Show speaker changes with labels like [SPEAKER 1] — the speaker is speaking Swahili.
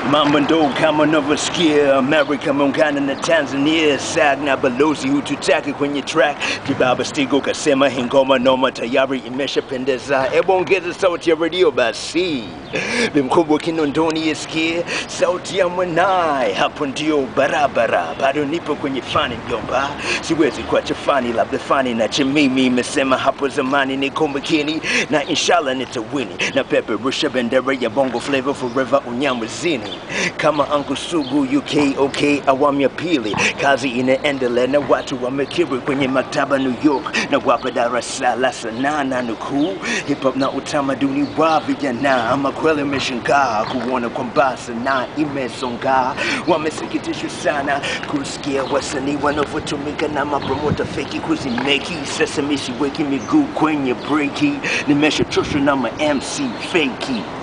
[SPEAKER 1] Mambo ndo kama unavyosikia, Amerika muungana na Tanzania, SAG na balozi hututaki kwenye track. Kibaba Stigo kasema hii ngoma noma tayari imeshapendeza, hebu ongeza sauti ya redio basi, bimkubwa Kinondoni isikie sauti ya mwanaye, hapo ndio barabara. Bado nipo kwenye fani mjomba, siwezi kuacha fani, labda fani na chemimi imesema hapo zamani, niko makini na inshallah nitawini na peperusha bendera ya bongo flavor forever unyamwezini kama Uncle Sugu UK OK awamu ya pili, kazi inaendelea na watu wamekiri kwenye maktaba New York na wapa darasa la sanaa na nukuu hip hop na utamaduni wa vijana. Ama kweli imeshangaa kuona kwamba sanaa imesonga. Wamesikitishwa sana kusikia wasanii wanavyotumika na mapromota feki kuzimeki. Sasa misiweki miguu kwenye breki, nimeshachoshwa na ma MC feki